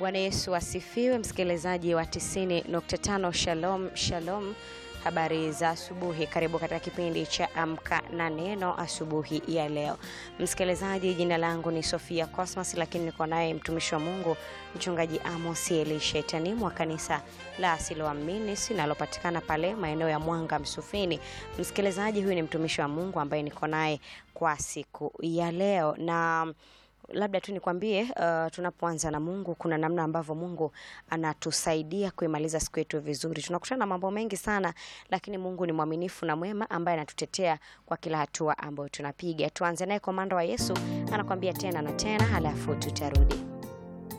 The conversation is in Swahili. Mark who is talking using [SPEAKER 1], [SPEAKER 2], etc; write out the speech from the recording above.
[SPEAKER 1] Bwana Yesu asifiwe, msikilizaji wa 90.5 Shalom Shalom. Habari za asubuhi, karibu katika kipindi cha Amka na Neno asubuhi ya leo. Msikilizaji, jina langu ni Sofia Cosmas, lakini niko naye mtumishi wa Mungu mchungaji Amos Elishetani wa kanisa la Siloamini linalopatikana pale maeneo ya Mwanga Msufini. Msikilizaji, huyu ni mtumishi wa Mungu ambaye niko naye kwa siku ya leo na labda tu nikwambie, uh, tunapoanza na Mungu kuna namna ambavyo Mungu anatusaidia kuimaliza siku yetu vizuri. Tunakutana na mambo mengi sana, lakini Mungu ni mwaminifu na mwema ambaye anatutetea kwa kila hatua ambayo tunapiga. Tuanze naye komanda wa Yesu anakwambia tena na tena, halafu tutarudi.